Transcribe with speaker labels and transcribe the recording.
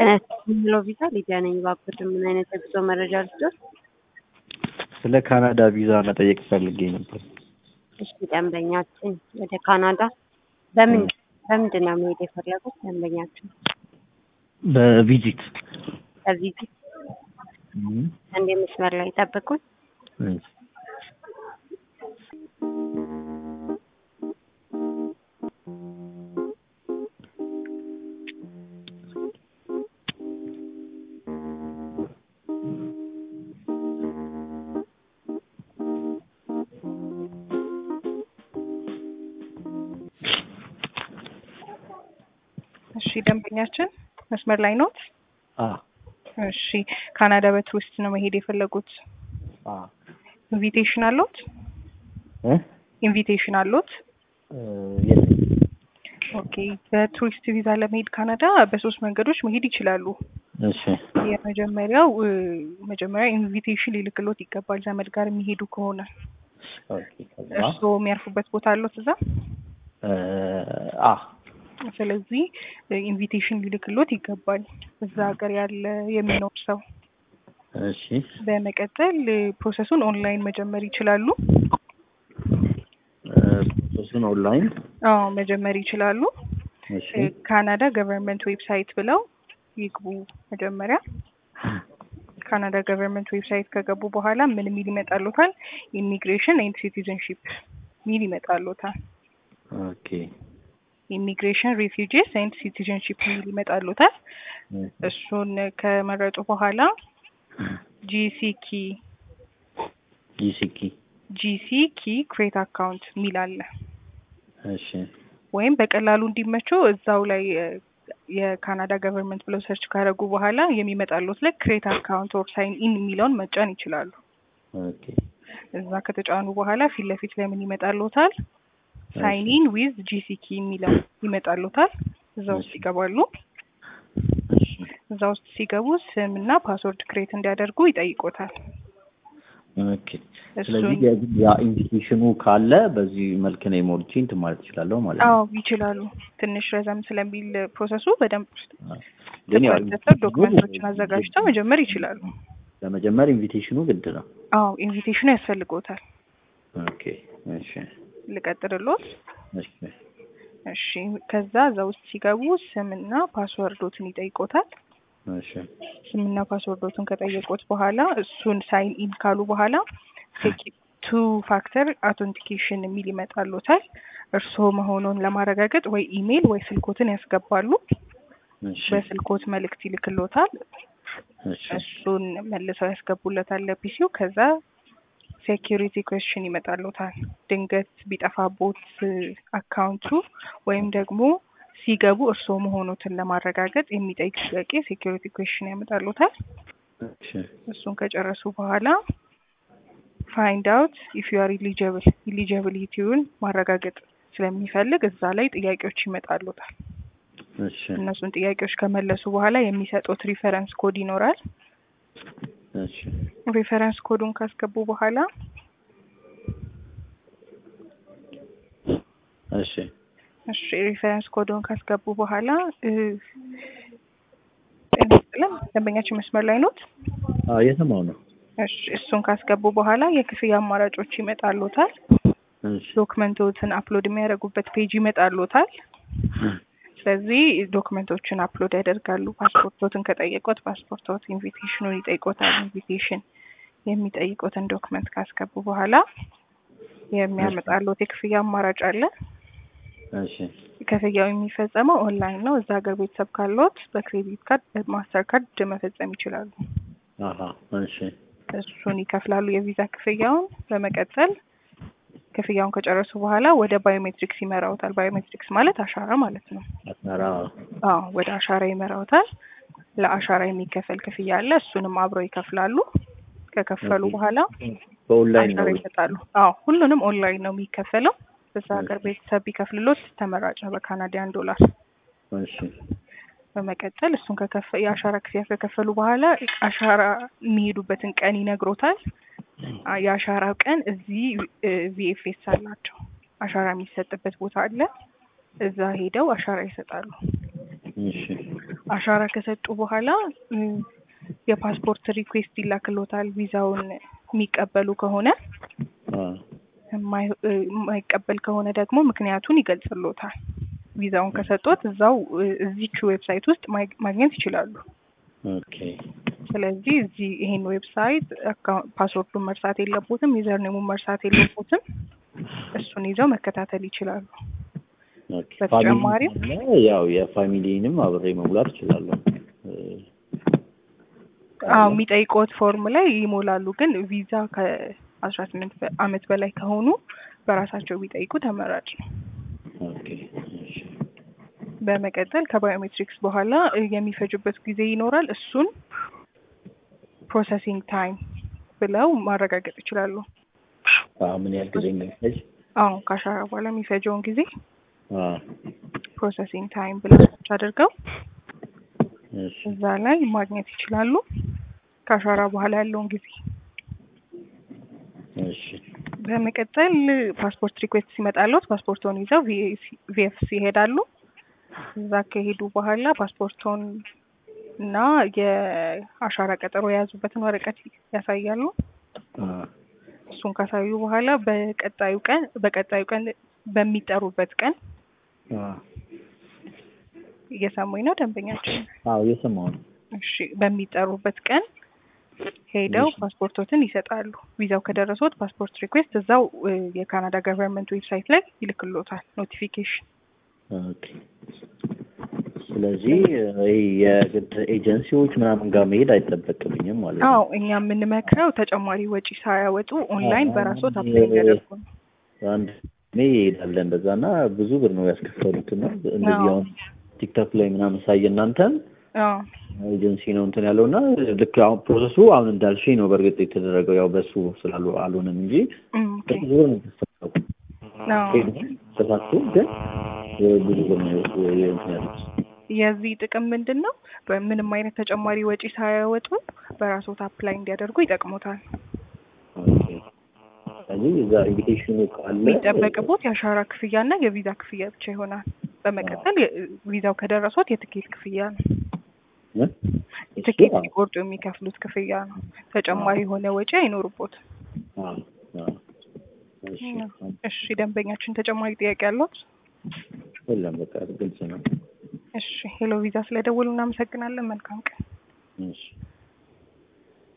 Speaker 1: ሄሎ ቪዛ ሊዲያ ነኝ። እባክዎት ምን አይነት የጉዞ መረጃ ልስጥዎት?
Speaker 2: ስለ ካናዳ ቪዛ መጠየቅ ፈልጌ ነበር።
Speaker 1: እሺ ደንበኛችን ወደ ካናዳ በምን በምንድን ነው መሄድ የፈለጉት? ደንበኛችን
Speaker 2: በቪዚት
Speaker 1: በቪዚት አንድ መስመር ላይ ጠብቁን።
Speaker 3: እሺ ደንበኛችን መስመር ላይ ኖት?
Speaker 2: አ
Speaker 3: እሺ ካናዳ በቱሪስት ነው መሄድ የፈለጉት?
Speaker 2: አ
Speaker 3: ኢንቪቴሽን አለዎት?
Speaker 2: እ
Speaker 3: ኢንቪቴሽን አለዎት?
Speaker 2: እ የለም።
Speaker 3: ኦኬ በቱሪስት ቪዛ ለመሄድ ካናዳ በሶስት መንገዶች መሄድ ይችላሉ።
Speaker 2: እሺ
Speaker 3: የመጀመሪያው እ መጀመሪያ ኢንቪቴሽን ሊልክሎት ይገባል ዘመድ ጋር የሚሄዱ ከሆነ።
Speaker 2: ኦኬ ከዛ
Speaker 3: እርስዎ የሚያርፉበት ቦታ አለዎት እዛ?
Speaker 2: እ አ
Speaker 3: ስለዚህ ኢንቪቴሽን ሊልክሎት ይገባል እዛ ሀገር ያለ የሚኖር ሰው።
Speaker 2: እሺ
Speaker 3: በመቀጠል ፕሮሰሱን ኦንላይን መጀመር ይችላሉ።
Speaker 2: እ ፕሮሰሱን ኦንላይን
Speaker 3: አዎ መጀመር ይችላሉ።
Speaker 2: እሺ
Speaker 3: ካናዳ ገቨርንመንት ዌብሳይት ብለው ይግቡ መጀመሪያ። ካናዳ ገቨርንመንት ዌብሳይት ከገቡ በኋላ ምን ሚል ይመጣሉታል? ኢሚግሬሽን ኤንድ ሲቲዝንሺፕ ሚል ይመጣሉታል።
Speaker 2: ኦኬ
Speaker 3: ኢሚግሬሽን ሪፊውጂስ ኤንድ ሲቲዝንሺፕ ሚል ይመጣሉታል። እሱን ከመረጡ በኋላ ጂሲኪ
Speaker 2: ጂሲኪ
Speaker 3: ጂሲኪ ክሬት አካውንት ሚል አለ።
Speaker 2: እሺ
Speaker 3: ወይም በቀላሉ እንዲመቸው እዛው ላይ እ የካናዳ ገቨርንመንት ብለው ሰርች ካደረጉ በኋላ የሚመጣሉት ላይ ክሬት አካውንት ኦር ሳይን ኢን የሚለውን መጫን ይችላሉ።
Speaker 2: ኦኬ
Speaker 3: እዛ ከተጫኑ በኋላ ፊት ለፊት ላይ ምን ይመጣሉታል? ሳይን ኢን ዊዝ ጂሲኪ የሚለው ይመጣሉታል። እዛ ውስጥ ይገባሉ።
Speaker 2: እሺ
Speaker 3: እዛ ውስጥ ሲገቡ ስም እና ፓስወርድ ክሬት እንዲያደርጉ ይጠይቆታል።
Speaker 2: ኦኬ ስለዚህ የግድ ያ ኢንቪቴሽኑ ካለ በዚህ መልክ ነው ሞልቼ እንትን ማለት እችላለሁ ማለት ነው።
Speaker 3: አዎ ይችላሉ። ትንሽ ረዘም ስለሚል ፕሮሰሱ በደንብ
Speaker 2: ግን ያው
Speaker 3: ተሰብ ዶክመንቶችን አዘጋጅተው መጀመር ይችላሉ።
Speaker 2: ለመጀመር ኢንቪቴሽኑ ግድ ነው።
Speaker 3: አዎ ኢንቪቴሽኑ ያስፈልጎታል።
Speaker 2: ኦኬ እሺ
Speaker 3: ልቀጥልሎት?
Speaker 2: እሺ
Speaker 3: እሺ ከዛ እዛ ውስጥ ሲገቡ ስምና ፓስወርዶትን ይጠይቆታል።
Speaker 2: እሺ
Speaker 3: ስምና ፓስወርዶትን ከጠየቁት በኋላ እሱን ሳይን ኢን ካሉ በኋላ ቱ ፋክተር አውተንቲኬሽን የሚል ይመጣሉታል። እርስዎ መሆኑን ለማረጋገጥ ወይ ኢሜይል ወይ ስልኮትን ያስገባሉ።
Speaker 2: እሺ
Speaker 3: በስልኮት መልእክት ይልክሎታል።
Speaker 2: እሺ
Speaker 3: እሱን መልሰው ያስገቡለታል ለፒሲው። ከዛ ሴኪሪቲ ኩዌስችን ይመጣሉታል። ድንገት ቢጠፋቦት አካውንቱ ወይም ደግሞ ሲገቡ እርስዎ መሆኑትን ለማረጋገጥ የሚጠይቅ ጥያቄ ሴኪሪቲ ኩዌስችን ያመጣሉታል።
Speaker 2: እሺ
Speaker 3: እሱን ከጨረሱ በኋላ ፋይንድ አውት ኢፍ ዩ አር ኢሊጀብል ኢሊጀብሊቲውን ማረጋገጥ ስለሚፈልግ እዛ ላይ ጥያቄዎች ይመጣሉታል።
Speaker 2: እሺ
Speaker 3: እነሱን ጥያቄዎች ከመለሱ በኋላ የሚሰጡት ሪፈረንስ ኮድ ይኖራል።
Speaker 2: እሺ
Speaker 3: ሪፈረንስ ኮዱን ካስገቡ በኋላ
Speaker 2: እሺ
Speaker 3: እሺ ሪፈረንስ ኮዱን ካስገቡ በኋላ እ ጤና ደንበኛችን መስመር ላይ ኖት?
Speaker 2: አዎ የሰማው ነው።
Speaker 3: እሺ እሱን ካስገቡ በኋላ የክፍያ አማራጮች ይመጣሉታል።
Speaker 2: እሺ
Speaker 3: ዶክመንቶችን አፕሎድ የሚያደርጉበት ፔጅ ይመጣሉታል። ስለዚህ ዶክመንቶችን አፕሎድ ያደርጋሉ። ፓስፖርቶትን ከጠየቁት ፓስፖርቶት፣ ኢንቪቴሽኑን ይጠይቆታል። ኢንቪቴሽን የሚጠይቁትን ዶክመንት ካስገቡ በኋላ የሚያመጣሉት የክፍያ አማራጭ አለ።
Speaker 2: እሺ
Speaker 3: ክፍያው የሚፈጸመው ኦንላይን ነው። እዛ ሀገር ቤተሰብ ካለዎት በክሬዲት ካርድ፣ በማስተር ካርድ መፈጸም ይችላሉ።
Speaker 2: አሀ እሺ
Speaker 3: እሱን ይከፍላሉ የቪዛ ክፍያውን። በመቀጠል ክፍያውን ከጨረሱ በኋላ ወደ ባዮሜትሪክስ ይመራውታል። ባዮሜትሪክስ ማለት አሻራ ማለት ነው።
Speaker 2: አስመራ
Speaker 3: አዎ ወደ አሻራ ይመራውታል። ለአሻራ የሚከፈል ክፍያ አለ። እሱንም አብረው ይከፍላሉ። ከከፈሉ
Speaker 2: ኦኬ።
Speaker 3: በኋላ
Speaker 2: በኦንላይን
Speaker 3: አሻራ
Speaker 2: ነው።
Speaker 3: ይሰጣሉ። አዎ ሁሉንም ኦንላይን ነው የሚከፈለው። በዛ ሀገር ቤተሰብ ቢከፍልሎት ተመራጭ ነው በካናዲያን ዶላር።
Speaker 2: እሺ
Speaker 3: በመቀጠል እሱን ከከፈ የአሻራ ክፍያ ከከፈሉ በኋላ አሻራ የሚሄዱበትን ቀን ይነግሮታል። አ- የአሻራ ቀን እዚህ ቪኤፍኤስ አላቸው። አሻራ የሚሰጥበት ቦታ አለ። እዛ ሄደው አሻራ ይሰጣሉ።
Speaker 2: እሺ
Speaker 3: አሻራ ከሰጡ በኋላ እ፣ የፓስፖርት ሪኩዌስት ይላክሎታል። ቪዛውን የሚቀበሉ ከሆነ
Speaker 2: አ፣
Speaker 3: የማይ- እ፣ የማይቀበል ከሆነ ደግሞ ምክንያቱን ይገልጽሎታል። ቪዛውን ከሰጡት እዛው እ፣ እዚች ዌብሳይት ውስጥ ማግ- ማግኘት ይችላሉ።
Speaker 2: ኦኬ
Speaker 3: ስለዚህ እዚህ ይሄን ዌብሳይት አካውንት ፓስወርዱን መርሳት የለቦትም፣ ዩዘርኔሙን መርሳት የለቦትም። እሱን ይዘው መከታተል ይችላሉ።
Speaker 2: ኦኬ።
Speaker 3: በተጨማሪም-
Speaker 2: ፋሚሊ ካለ ያው የፋሚሊንም አብሬ መሙላት እችላለሁ። እ፣
Speaker 3: አዎ የሚጠይቀውት ፎርም ላይ ይሞላሉ። ግን ቪዛ ከአስራ ስምንት አመት በላይ ከሆኑ በራሳቸው ቢጠይቁ ተመራጭ ነው።
Speaker 2: ኦኬ እሺ
Speaker 3: በመቀጠል ከባዮሜትሪክስ በኋላ እ፣ የሚፈጅበት ጊዜ ይኖራል። እሱን ፕሮሰሲንግ ታይም ብለው ማረጋገጥ ይችላሉ።
Speaker 2: አ፣ ምን ያህል ጊዜ እንደሚፈጅ
Speaker 3: አዎ ከአሻራ በኋላ የሚፈጀውን ጊዜ
Speaker 2: አ፣
Speaker 3: ፕሮሰሲንግ ታይም ብለው ሰርች አድርገው
Speaker 2: እሺ
Speaker 3: እዛ ላይ ማግኘት ይችላሉ። ከአሻራ በኋላ ያለውን ጊዜ
Speaker 2: እሺ
Speaker 3: በመቀጠል ፓስፖርት ሪኩዌስት ሲመጣለት ፓስፖርቶን ይዘው ቪኤፍሲ ይሄዳሉ። እዛ ከሄዱ በኋላ ፓስፖርቶን እና የአሻራ ቀጠሮ የያዙበትን ወረቀት ያሳያሉ።
Speaker 2: አ፣
Speaker 3: እሱን ካሳዩ በኋላ በቀጣዩ ቀን በቀጣዩ ቀን በሚጠሩበት ቀን
Speaker 2: አ፣
Speaker 3: እየሰሙኝ ነው ደንበኛችን?
Speaker 2: አዎ እየሰማሁ ነው።
Speaker 3: እሺ በሚጠሩበት ቀን ሄደው
Speaker 2: እሺ።
Speaker 3: ፓስፖርቶትን ይሰጣሉ። ቪዛው ከደረሶት ፓስፖርት ሪኩዌስት እዛው እ፣ የካናዳ ገቨርንመንት ዌብሳይት ላይ ይልክሎታል ኖቲፊኬሽን።
Speaker 2: ኦኬ ስለዚህ ይሄ የግድ ኤጀንሲዎች ምናምን ጋር መሄድ አይጠበቅብኝም ማለት ነው።
Speaker 3: አዎ እኛ የምንመክረው ተጨማሪ ወጪ ሳያወጡ ኦንላይን
Speaker 2: አዎ፣
Speaker 3: በራሶት
Speaker 2: አሁን
Speaker 3: አፕላይ እንዲያደርጉ ነው።
Speaker 2: አንድ ሜ ይሄዳለ እንደዛ እና ብዙ ብር ነው ያስከፈሉት እና እንደዚህ
Speaker 3: አዎ።
Speaker 2: አሁን ቲክቶክ ላይ ምናምን ሳይ እናንተን
Speaker 3: አዎ
Speaker 2: ኤጀንሲ ነው እንትን ያለው እና ልክ አሁን ፕሮሰሱ አሁን እንዳልሽኝ ነው በእርግጥ የተደረገው ያው በሱ ስላሉ አልሆነም እንጂ
Speaker 3: እም፣ ኦኬ።
Speaker 2: ብዙ ብር ነው የተከፈለው።
Speaker 3: አዎ
Speaker 2: ተሳክቶ ግን ብዙ ብር ነው እንትን ያሉት።
Speaker 3: የዚህ ጥቅም ምንድን ነው? በምንም አይነት ተጨማሪ ወጪ ሳያወጡ በራሶት አፕላይ እንዲያደርጉ ይጠቅሙታል።
Speaker 2: ኦኬ። ስለዚህ እዛ ኢንቪቴሽኑ ካለ
Speaker 3: የሚጠበቅቦት የአሻራ ክፍያና የቪዛ ክፍያ ብቻ ይሆናል። በመቀጠል የ- ቪዛው ከደረሶት የትኬት ክፍያ ነው።
Speaker 2: እ? እሱ
Speaker 3: ትኬት
Speaker 2: አዎ።
Speaker 3: ሲቆርጡ የሚከፍሉት ክፍያ ነው። ተጨማሪ የሆነ ወጪ አይኖርቦት።
Speaker 2: አዎ፣ አዎ። እሺ፣
Speaker 3: እሺ ደንበኛችን ተጨማሪ ጥያቄ አለት?
Speaker 2: የለም በቃ ግልጽ ነው።
Speaker 3: እሺ ሄሎ ቪዛ ስለደወሉ እናመሰግናለን። መልካም ቀን።
Speaker 2: እሺ